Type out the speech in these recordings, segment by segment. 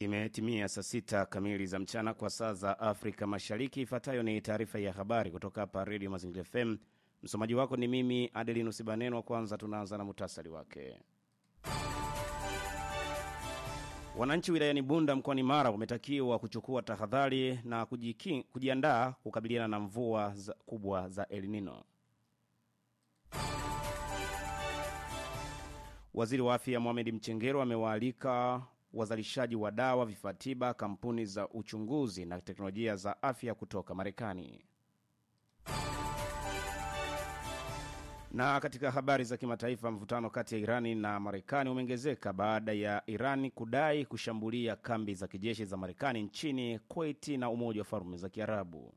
Imetimia saa sita kamili za mchana kwa saa za Afrika Mashariki. Ifuatayo ni taarifa ya habari kutoka hapa Redio Mazingira FM. Msomaji wako ni mimi Adelinus Banenwa. Kwanza tunaanza na muhtasari wake. Wananchi wilayani Bunda mkoani Mara wametakiwa kuchukua tahadhari na kujiki, kujiandaa kukabiliana na mvua za, kubwa za El Nino. Waziri wa Afya Mohamed Mchengero amewaalika wazalishaji wa dawa, vifaa tiba, kampuni za uchunguzi na teknolojia za afya kutoka Marekani. Na katika habari za kimataifa, mvutano kati ya Irani na Marekani umeongezeka baada ya Irani kudai kushambulia kambi za kijeshi za Marekani nchini Kuwait na Umoja wa Falme za Kiarabu.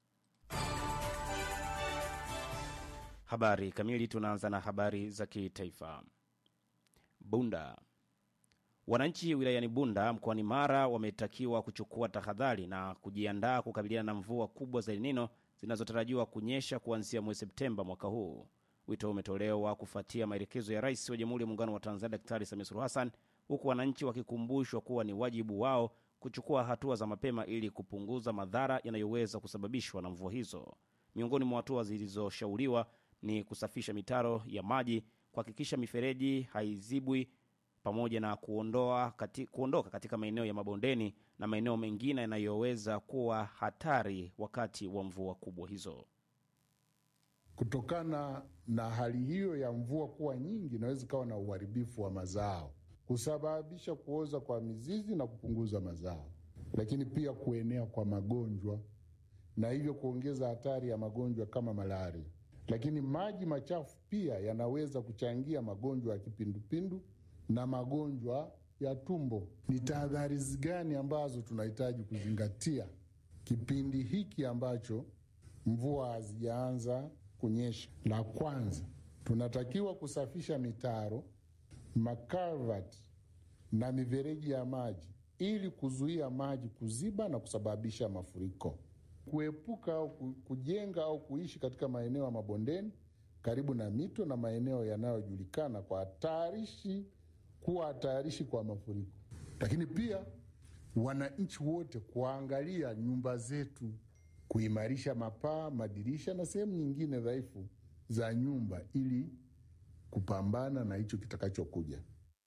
Habari kamili, tunaanza na habari za kitaifa. Bunda. Wananchi wilayani Bunda mkoani Mara wametakiwa kuchukua tahadhari na kujiandaa kukabiliana na mvua kubwa za El Nino zinazotarajiwa kunyesha kuanzia mwezi Septemba mwaka huu. Wito umetolewa kufuatia maelekezo ya Rais wa Jamhuri ya Muungano wa Tanzania Daktari Samia Suluhu Hassan, huku wananchi wakikumbushwa kuwa ni wajibu wao kuchukua hatua za mapema ili kupunguza madhara yanayoweza kusababishwa na mvua hizo. Miongoni mwa hatua zilizoshauriwa ni kusafisha mitaro ya maji, kuhakikisha mifereji haizibwi pamoja na kuondoa kati, kuondoka katika maeneo ya mabondeni na maeneo mengine yanayoweza kuwa hatari wakati wa mvua kubwa hizo. Kutokana na hali hiyo ya mvua kuwa nyingi, inaweza ikawa na uharibifu wa mazao, kusababisha kuoza kwa mizizi na kupunguza mazao, lakini pia kuenea kwa magonjwa na hivyo kuongeza hatari ya magonjwa kama malaria. Lakini maji machafu pia yanaweza kuchangia magonjwa ya kipindupindu na magonjwa ya tumbo. Ni tahadhari gani ambazo tunahitaji kuzingatia kipindi hiki ambacho mvua hazijaanza kunyesha? La kwanza, tunatakiwa kusafisha mitaro, makalvati na mifereji ya maji ili kuzuia maji kuziba na kusababisha mafuriko, kuepuka au kujenga au kuishi katika maeneo ya mabondeni karibu na mito na maeneo yanayojulikana kwa hatarishi kuwa hatarishi kwa mafuriko. Lakini pia wananchi wote kuangalia nyumba zetu, kuimarisha mapaa, madirisha na sehemu nyingine dhaifu za nyumba ili kupambana na hicho kitakachokuja.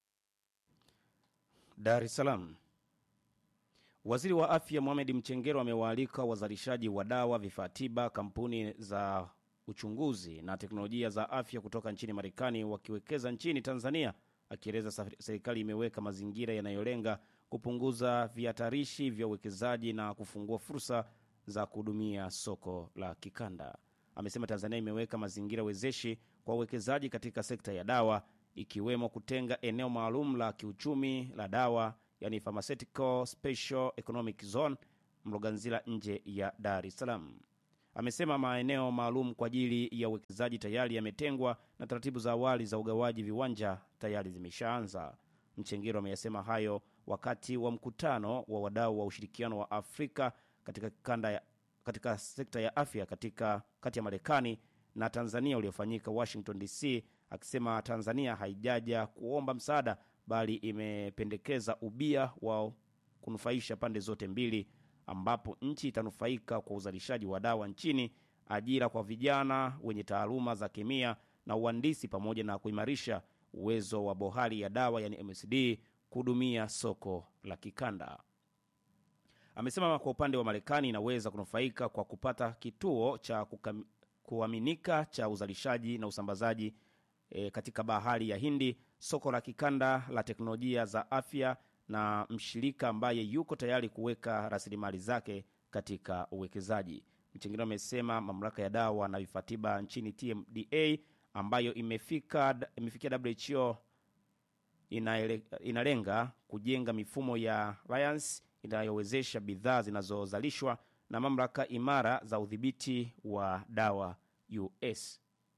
Dar es Salaam. Waziri wa Afya Mohamed Mchengero amewaalika wazalishaji wa dawa, vifaa tiba, kampuni za uchunguzi na teknolojia za afya kutoka nchini Marekani wakiwekeza nchini Tanzania akieleza serikali imeweka mazingira yanayolenga kupunguza vihatarishi vya uwekezaji na kufungua fursa za kuhudumia soko la kikanda. Amesema Tanzania imeweka mazingira wezeshi kwa uwekezaji katika sekta ya dawa, ikiwemo kutenga eneo maalum la kiuchumi la dawa, yani Pharmaceutical Special Economic Zone Mloganzila, nje ya Dar es Salaam. Amesema maeneo maalum kwa ajili ya uwekezaji tayari yametengwa na taratibu za awali za ugawaji viwanja tayari zimeshaanza. Mchengero ameyasema hayo wakati wa mkutano wa wadau wa ushirikiano wa Afrika katika kanda ya, katika sekta ya afya katika kati ya Marekani na Tanzania uliofanyika Washington DC, akisema Tanzania haijaja kuomba msaada bali imependekeza ubia wa kunufaisha pande zote mbili ambapo nchi itanufaika kwa uzalishaji wa dawa nchini, ajira kwa vijana wenye taaluma za kemia na uhandisi, pamoja na kuimarisha uwezo wa bohari ya dawa yani MSD kuhudumia soko la kikanda. Amesema kwa upande wa Marekani inaweza kunufaika kwa kupata kituo cha kukam, kuaminika cha uzalishaji na usambazaji e, katika bahari ya Hindi, soko la kikanda la teknolojia za afya na mshirika ambaye yuko tayari kuweka rasilimali zake katika uwekezaji. Mchengero amesema mamlaka ya dawa na vifaa tiba nchini TMDA ambayo imefika, imefikia WHO inaele, inalenga kujenga mifumo ya alliance inayowezesha bidhaa zinazozalishwa na mamlaka imara za udhibiti wa dawa US.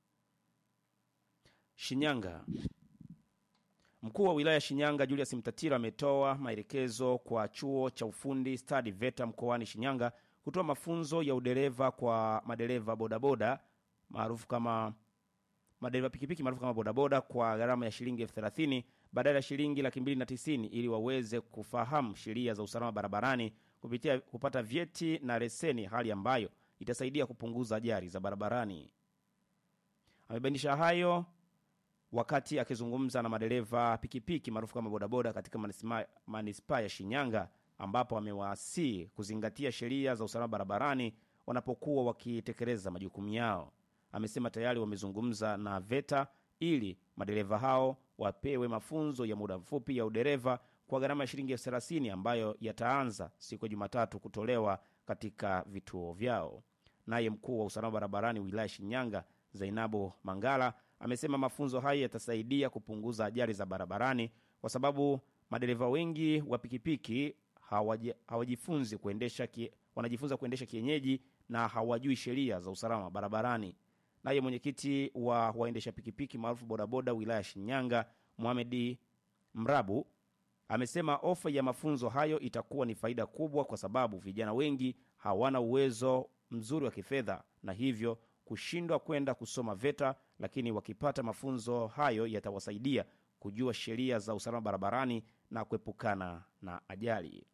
Shinyanga. Mkuu wa wilaya Shinyanga Julius Mtatiro ametoa maelekezo kwa chuo cha ufundi stadi VETA mkoani Shinyanga kutoa mafunzo ya udereva kwa madereva bodaboda maarufu kama madereva pikipiki maarufu kama bodaboda kwa gharama ya shilingi elfu thelathini badala ya shilingi laki mbili na tisini ili waweze kufahamu sheria za usalama barabarani kupitia kupata vyeti na leseni, hali ambayo itasaidia kupunguza ajali za barabarani. Amebainisha hayo wakati akizungumza na madereva pikipiki maarufu kama bodaboda katika manisma- manispaa ya Shinyanga, ambapo amewaasii kuzingatia sheria za usalama barabarani wanapokuwa wakitekeleza majukumu yao. Amesema tayari wamezungumza na VETA ili madereva hao wapewe mafunzo ya muda mfupi ya udereva kwa gharama ya shilingi elfu thelathini ambayo yataanza siku ya Jumatatu kutolewa katika vituo vyao. Naye mkuu wa usalama barabarani wilaya Shinyanga, Zainabu Mangala, amesema mafunzo hayo yatasaidia kupunguza ajali za barabarani kwa sababu madereva wengi wa pikipiki hawaji- hawajifunzi kuendesha ki, wanajifunza kuendesha kienyeji na hawajui sheria za usalama barabarani. Naye mwenyekiti wa waendesha pikipiki maarufu bodaboda wilaya ya Shinyanga, Mohamedi Mrabu, amesema ofa ya mafunzo hayo itakuwa ni faida kubwa kwa sababu vijana wengi hawana uwezo mzuri wa kifedha na hivyo kushindwa kwenda kusoma VETA, lakini wakipata mafunzo hayo yatawasaidia kujua sheria za usalama barabarani na kuepukana na ajali.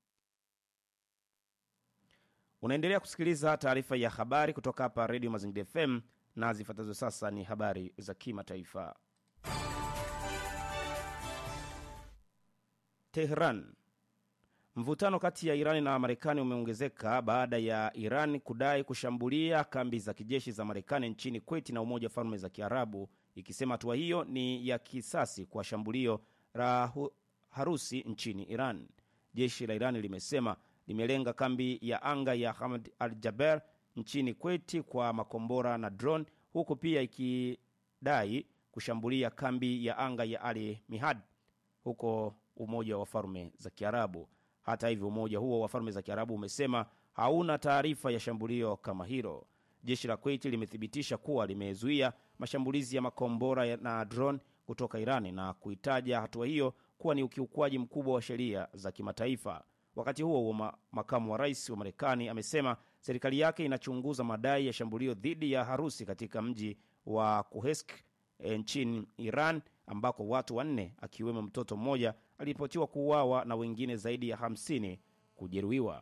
Unaendelea kusikiliza taarifa ya habari kutoka hapa Redio Mazingira FM na zifuatazo sasa ni habari za kimataifa. Tehran. Mvutano kati ya Irani na Marekani umeongezeka baada ya Iran kudai kushambulia kambi za kijeshi za Marekani nchini Kuwait na Umoja wa Falme za Kiarabu, ikisema hatua hiyo ni ya kisasi kwa shambulio la hu- harusi nchini Iran. Jeshi la Iran limesema limelenga kambi ya anga ya Hamad al Jaber nchini Kuwait kwa makombora na drone, huku pia ikidai kushambulia kambi ya anga ya Ali Mihad huko Umoja wa Falme za Kiarabu. Hata hivyo, umoja huo wa Falme za Kiarabu umesema hauna taarifa ya shambulio kama hilo. Jeshi la Kuwait limethibitisha kuwa limezuia mashambulizi ya makombora ya- na drone kutoka Irani na kuitaja hatua hiyo kuwa ni ukiukwaji mkubwa wa sheria za kimataifa. Wakati huo huo, ma- makamu wa rais wa Marekani amesema serikali yake inachunguza madai ya shambulio dhidi ya harusi katika mji wa Kuhesk e, nchini Iran ambako watu wanne akiwemo mtoto mmoja aliripotiwa kuuawa na wengine zaidi ya 50 kujeruhiwa.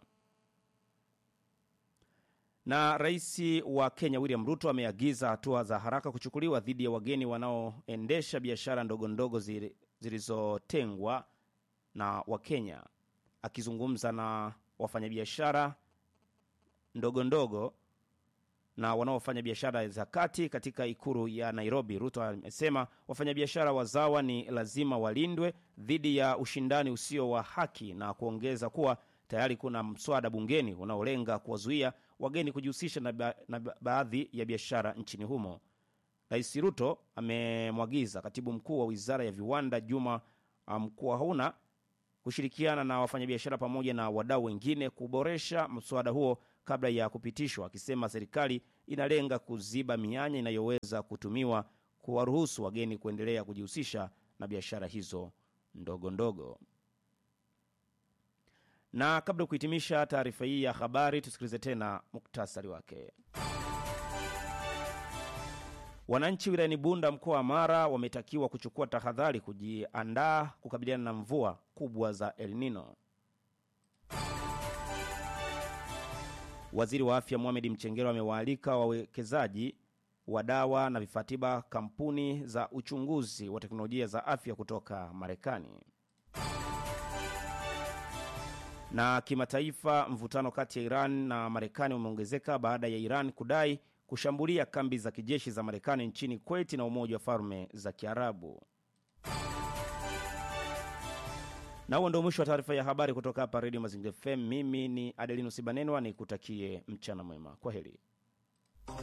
Na rais wa Kenya William Ruto ameagiza hatua za haraka kuchukuliwa dhidi ya wageni wanaoendesha biashara ndogo ndogo zili- zilizotengwa na Wakenya. Akizungumza na wafanyabiashara ndogo ndogo na wanaofanya biashara za kati katika ikulu ya Nairobi, Ruto amesema wafanyabiashara wazawa ni lazima walindwe dhidi ya ushindani usio wa haki na kuongeza kuwa tayari kuna mswada bungeni unaolenga kuwazuia wageni kujihusisha na, ba na ba baadhi ya biashara nchini humo. Rais Ruto amemwagiza katibu mkuu wa wizara ya viwanda Juma Mkwahuna kushirikiana na wafanyabiashara pamoja na wadau wengine kuboresha mswada huo kabla ya kupitishwa, akisema serikali inalenga kuziba mianya inayoweza kutumiwa kuwaruhusu wageni kuendelea kujihusisha na biashara hizo ndogo ndogo. Na kabla ya kuhitimisha taarifa hii ya habari, tusikilize tena muktasari wake. Wananchi wilayani Bunda, mkoa wa Mara, wametakiwa kuchukua tahadhari kujiandaa kukabiliana na mvua kubwa za El Nino. Waziri wa afya Mohamed Mchengero amewaalika wawekezaji wa dawa na vifaa tiba kampuni za uchunguzi wa teknolojia za afya kutoka Marekani. Na kimataifa, mvutano kati ya Iran na Marekani umeongezeka baada ya Iran kudai kushambulia kambi za kijeshi za Marekani nchini Kuwait na Umoja wa Falme za Kiarabu. Na huo ndio mwisho wa taarifa ya habari kutoka hapa Redio Mazingira FM. Mimi ni Adelino Sibanenwa, nikutakie mchana mwema. Kwa heri.